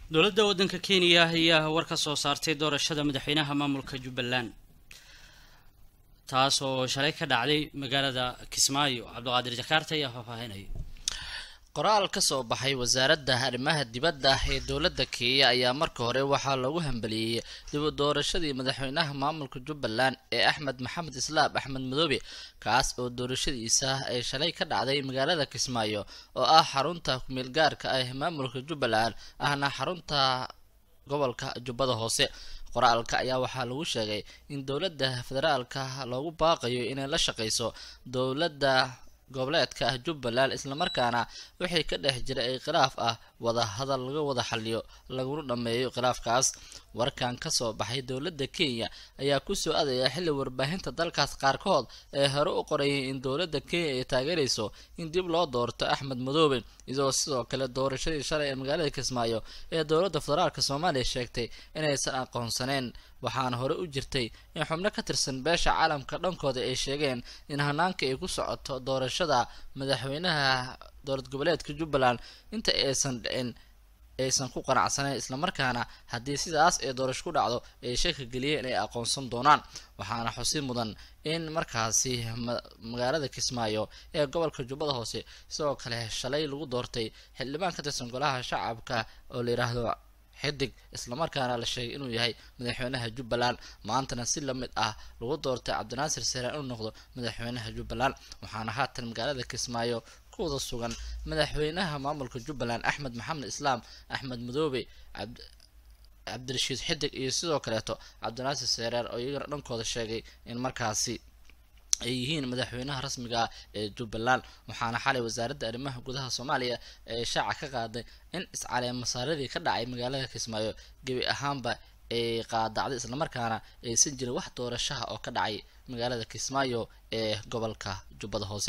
dowladda waddanka kenya ayaa war ka soo saartay doorashada madaxweynaha maamulka jubbaland taas oo shalay ka dhacday magaalada kismaayo cabdiqaadir jakaarta ayaa faahfaahinaya qoraal ka soo baxay wasaaradda arrimaha dibadda ee dowladda kenya ayaa marka hore waxaa loogu hambeliyey dib u doorashadii madaxweynaha maamulka jubbaland ee axmed maxamed islaam axmed madoobe kaas oo doorashadiisa ay shalay ka dhacday magaalada kismaayo oo ah xarunta kumeel gaarka ah maamulka jubbaland ahna xarunta gobolka jubbada hoose qoraalka ayaa waxaa lagu sheegay in dowladda federaalka loogu baaqayo inay la shaqeyso dowladda goboleedka ah jubbaland islamarkaana wixii ka dhex jira ee khilaaf ah wada hadal laga wada xaliyo laguna dhammeeyo khilaafkaas warkan kasoo baxay dowladda kenya ayaa kusoo adaya xilli warbaahinta dalkaas qaarkood ee hore u qorayay in dowladda kenya ay taageerayso in dib loo doorto axmed madoobe iyadoo sidoo kale doorashadii shalay ee magaalada kismaayo ee dowladda federaalk soomaaliya sheegtay inaysan aqoonsaneyn waxaana hore u jirtay in xubno ka tirsan beesha caalamka dhankooda ay sheegeen in hanaanka ay ku socoto doorashada madaxweynaha dowlad goboleedka jubbaland inta aysan dhicin aysan ku qanacsanayn islamarkaana haddii sidaas ee doorasho ku dhacdo ay shaka geliyeen inay aqoonsan doonaan waxaana xusi mudan in markaasi magaalada kismaayo ee gobolka jubbada hoose sidoo kale shalay lagu doortay xildhibaan ka tirsan golaha shacabka oo la yidhaahdo xidig islamarkaana la sheegay inuu yahay madaxweynaha jubbaland maantana si lamid ah lagu doortay cabdinaasir sare inuu noqdo madaxweynaha jubbaland waxaana haatan magaalada kismaayo kuwada sugan madaxweynaha maamulka jubbaland axmed maxamed islaam axmed madoobe cabdirashiid xidig iyo sidoo kaleeto cabdinaasir sereer oo iyagana dhankooda sheegay in markaasi ay yihiin madaxweynaha rasmiga ah ee jubbaland waxaana xalay wasaaradda arrimaha gudaha soomaaliya ee shaaca ka qaaday in iscaleen masaaradii ka dhacay magaalada kismaayo gebi ahaanba ay qaadacday islamarkaana aysan jirin wax doorashaha oo ka dhacay magaalada kismaayo ee gobolka jubbada hoose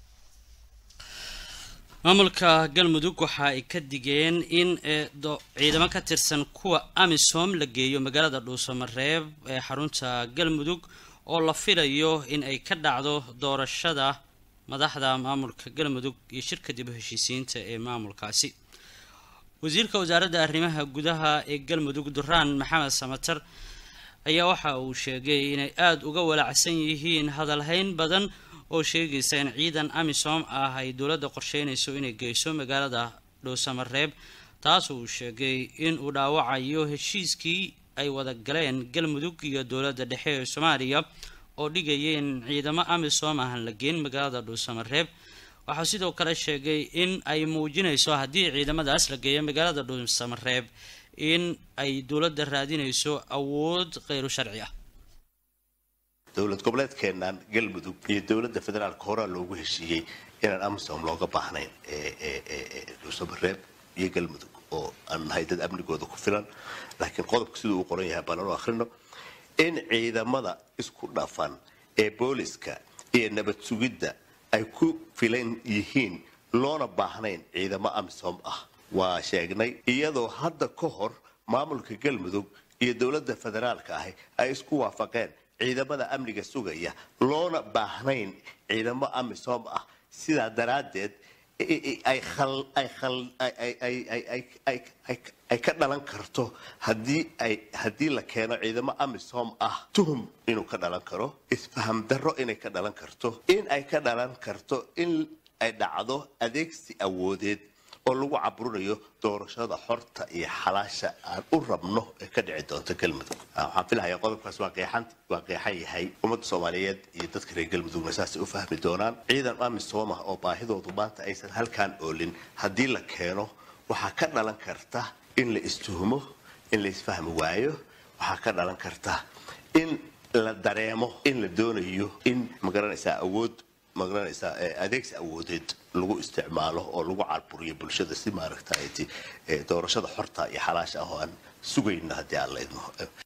maamulka galmudug waxa ay ka digeen in ciidamo ka tirsan kuwa amisom la geeyo magaalada dhuusamareeb ee xarunta galmudug oo la filayo in ay ka dhacdo doorashada madaxda maamulka galmudug iyo shirka dib u heshiisiinta ee maamulkaasi wasiirka wasaaradda arrimaha gudaha ee galmudug duraan maxamed samatar ayaa waxa uu sheegay inay aada uga walacsan yihiin hadalhayn badan oo sheegaysa in ciidan amisom ah ay dowladda qorsheynayso inay geyso magaalada dhuusamareeb taas uu sheegay in uu dhaawacayo heshiiskii ay wada galeen galmudug iyo dowladda dhexe ee soomaaliya oo dhigaya in ciidamo amisom ahan la geen magaalada dhuusamareeb waxaa sidoo kale sheegay in ay muujinayso haddii ciidamadaas la geeyo magaalada dhuusamareeb in ay dowladda raadinayso awood kheyru sharci ah dowlad goboleedkeenan galmudug iyo dowladda federaalka horaa loogu heshiiyey inaan amisom looga baahnayn dhuusamareeb iyo galmudug oo aan nahay dad amnigooda ku filan laakiin qodobka siduu u qoran yahay baalan u akhrino in ciidamada isku dhafan ee booliska iyo nabad sugidda ay ku filan yihiin loona baahnayn ciidamo amisom ah waa sheegnay iyadoo hadda ka hor maamulka galmudug iyo dowladda federaalka ahi ay isku waafaqeen ciidamada amniga sugaya loona baahnayn ciidamo amisom ah sidaa daraaddeed ay ka dhalan karto haddii la keeno ciidamo amisom ah tuhum inuu ka dhalan karo isfaham darro inay ka dhalan karto in ay ka dhalan karto in ay dhacdo adeegsi awoodeed oo lagu caburinayo doorashada xorta iyo xalaasha aan u rabno ee ka dhici doonta galmudug waxaan filahayaa qodobkaas waa qeexan yahay ummadda soomaaliyeed iyo dadka reer galmudugna saasay u fahmi doonaan ciidan amisom ah oo baahidoodu maanta aysan halkaan oolin haddii la keeno waxaa ka dhalan karta in la istuhumo in la isfahmi waayo waxaa ka dhalan karta in la dareemo in la doonayo in magaranaysaa awood magaranaysaa adeegsi awoodeed lagu isticmaalo oo lagu carburiyo bulshada si maaragtay doorashada xorta iyo xalaasha ah oo aan sugayno haddii aan la idmo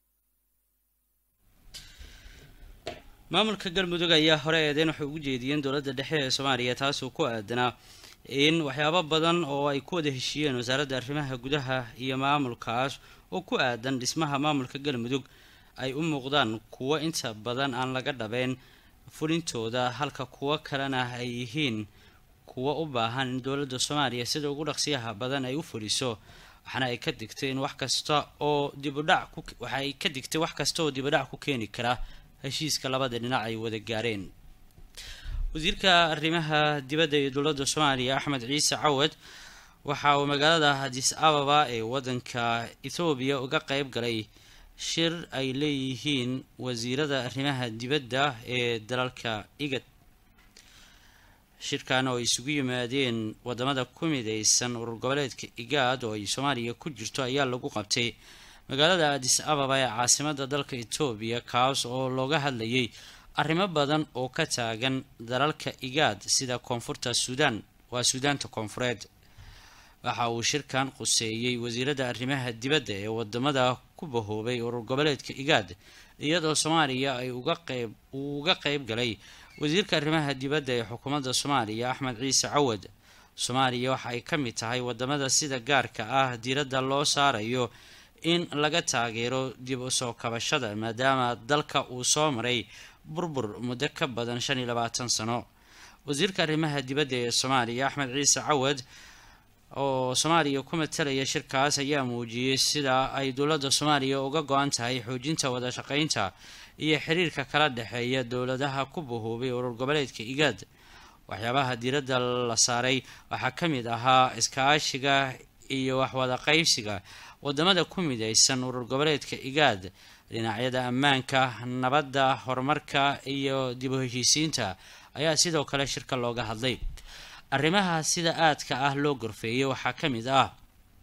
maamulka galmudug ayaa hore eedeyn waxay ugu jeediyeen dowladda dhexe ee soomaaliya taasoo ku aadanaa in waxyaabo badan oo ay ku wada heshiiyeen wasaaradda arrimaha gudaha iyo maamulkaas oo ku aadan dhismaha maamulka galmudug ay u muuqdaan kuwo inta badan aan laga dhabeyn fulintooda halka kuwo kalena ay yihiin kuwo u baahan in dowladda soomaaliya sida ugu dhaqsiyaha badan ay u fuliso waxaana ay ka digtay in wax kasta oo dibudhac ku waxa ay ka digtay wax kasta oo dibudhac ku keeni kara heshiiska labada dhinac ay wada gaareen wasiirka arrimaha dibadda ee dowladda soomaaliya axmed ciise cawad waxa uu magaalada hadis ababa ee waddanka ethoobiya uga qeyb galay shir ay leeyihiin wasiirada arrimaha dibadda ee dalalka igad shirkan oo ay isugu yimaadeen wadamada ku mideysan urur goboleedka igaad oo ay soomaaliya ku jirto ayaa lagu qabtay magaalada adis ababa ee caasimada dalka etoobiya kaas oo looga hadlayay arrimo badan oo ka taagan dalalka igaad sida koonfurta suudaan waa suudaanta koonfureed waxa uu shirkan quseeyey wasiirada arrimaha dibadda ee wadamada ku bahoobay urur goboleedka igaad iyadoo soomaaliya ay uga qeyb uu uga qeyb galay wasiirka arrimaha dibadda ee xukuumadda soomaaliya axmed ciise cawad soomaaliya waxa ay ka mid tahay wadamada sida gaarka ah diiradda loo saarayo in laga taageero dib u soo kabashada maadaama dalka uu soo maray burbur muddo ka badan shan iyo labaatan sano wasiirka arrimaha dibadda ee soomaaliya axmed ciise cawad oo soomaaliya ku matalaya shirkaas ayaa muujiyey sida ay dowladda soomaaliya uga go-an tahay xoojinta wada shaqeynta iyo xiriirka kala dhexeeya dowladaha ku bahoobay urur goboleedka igaad waxyaabaha diiradda la saaray waxaa ka mid ahaa iskaashiga iyo waxwada qeybsiga wadamada ku mideysan urur goboleedka igaad dhinacyada ammaanka nabadda horumarka iyo dib u heshiisiinta ayaa sidoo kale shirka looga hadlay arrimaha sida aadka ah loo gorfeeyay waxaa ka mid ah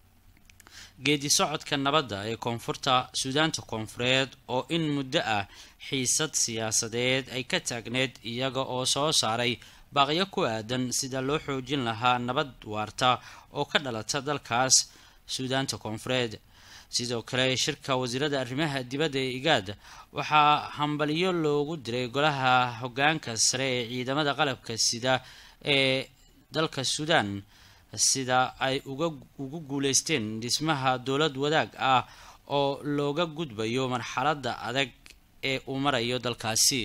geedi socodka nabadda ee koonfurta suudaanta koonfureed oo in muddo ah xiisad siyaasadeed ay ka taagneed iyaga oo soo saaray baaqyo ku aadan sida loo xoojin lahaa nabad waarta oo ka dhalata dalkaas suudaanta koonfureed sidoo kale shirka wasiirada arrimaha dibadda ee igaad waxaa hambalyo loogu diray golaha hogaanka sare ee ciidamada qalabka sida ee dalka suudaan sida ay uga ugu guuleysteen dhismaha dowlad wadaag ah oo looga gudbayo marxaladda adag ee uu marayo dalkaasi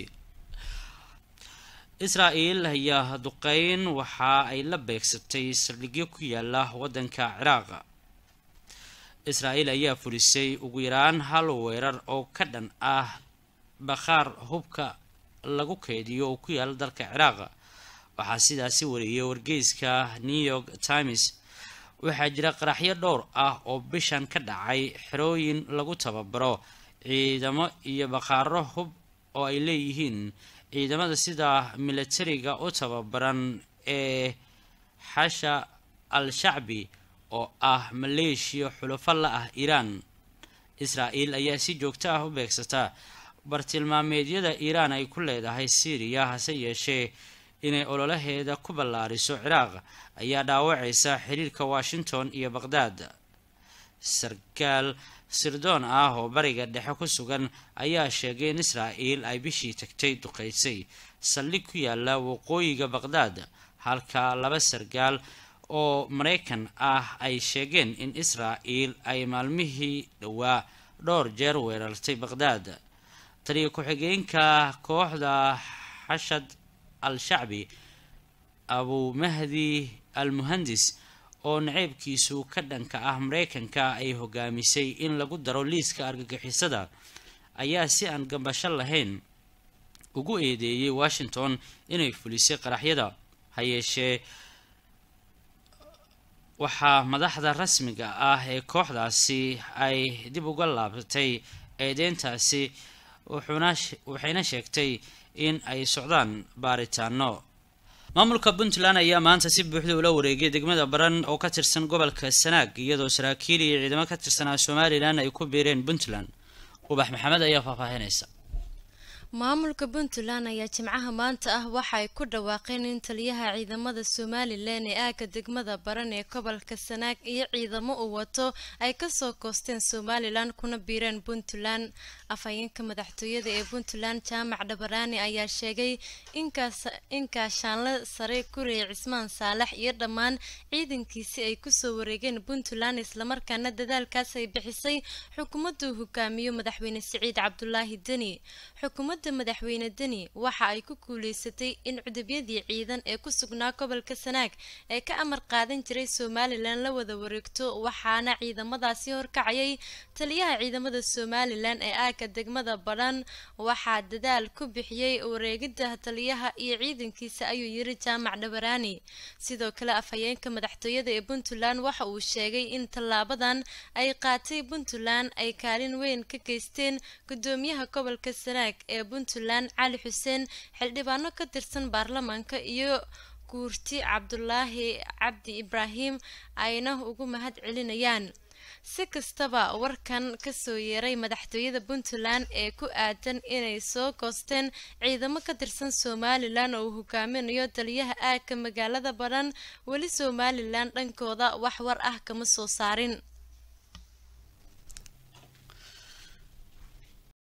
israa-el ayaa duqeyn waxa ay la beegsatay saldhigyo ku yaala waddanka ciraaq israa-el ayaa fulisay ugu yaraan hal weerar oo ka dhan ah bakhaar hubka lagu keydiyo oo ku yaala dalka ciraaq waxaa sidaasi wariyay wargeyska new york times waxaa jira qaraxyo dhowr ah oo bishan ka dhacay xerooyin lagu tababaro ciidamo iyo bakhaaro hub oo ay leeyihiin ciidamada sida militariga u tababaran ee xasha al-shacbi oo ah maleeshiya xulafo la ah iiraan israa-el ayaa si joogto ah u beegsata bartilmaameedyada iiraan ay ku leedahay syriya hase yeeshee inay ololaheeda ku ballaariso ciraaq ayaa dhaawacaysa xiriirka washington iyo baqhdaad sarkaal sirdoon ah oo bariga dhexe ku sugan ayaa sheegay in israa-el ay bishii tagtay duqeysay saldhig ku yaala waqooyiga baqhdaad halka laba sarkaal oo maraykan ah ay sheegeen in israa-el ay maalmihii dhowaa dhowr jeer weerartay baqhdaad taliya ku-xigeenka kooxda xashad al-shacbi abu mahdi al muhandis oo naceybkiisu ka dhanka ah mareykanka ay hogaamisay in lagu daro liiska argagixisada ayaa si aan gambasho lahayn ugu eedeeyay washington inay fulisay qaraxyada ha yeeshee waxaa madaxda rasmiga ah ee kooxdaasi ay dib uga laabatay eedeyntaasi waxayna sheegtay in ay socdaan baaritaano maamulka puntland ayaa maanta si buuxda ula wareegay degmada baran oo ka tirsan gobolka sanaag iyadoo saraakiil iyo ciidamo ka tirsanaa somalilan ay ku biireen puntland ubax maxamed ayaa faahfaahinaysa maamulka puntland ayaa jimcaha maanta ah waxa ay ku dhawaaqeen in taliyaha ciidamada somalilan ee aagga degmada baran ee gobolka sanaag iyo ciidamo uu wato ay kasoo koosteen somalilan kuna biireen puntland afhayeenka madaxtooyada ee puntland jaamac dhabaraani ayaa sheegay in kaashaanle sare guriga cismaan saalax iyo dhammaan ciidankiisi ay kusoo wareegeen puntland islamarkaana dadaalkaas ay bixisay xukuumaduu hogaamiyo madaxweyne siciid cabdulaahi deni xukuumadda xukuumadda madaxweyne deni waxa ay ku guuleysatay in cudubyadii ciidan ee ku sugnaa gobolka sanaag ee ka amar qaadan jiray somalilan la wada wareegto waxaana ciidamadaasi horkacayay taliyaha ciidamada somalilan ee aagga degmada badhan waxaa dadaal ku bixiyey wareegidda taliyaha iyo ciidankiisa ayuu yiri jaamac dhabaraani sidoo kale afhayeenka madaxtooyada ee puntland waxa uu sheegay in tallaabadan ay qaatay puntland ay kaalin weyn ka geysteen gudoomiyaha gobolka sanaag ee puntland cali xuseen xildhibaano ka tirsan baarlamaanka iyo guurti cabdulaahi cabdi ibraahim ayna ugu mahad celinayaan si kastaba warkan kasoo yeeray madaxtooyada puntland ee ku aadan inay soo goosteen ciidamo ka tirsan somalilan oo uu hogaaminayo taliyaha aagka magaalada badhan weli somalilan dhankooda wax war ah kama soo saarin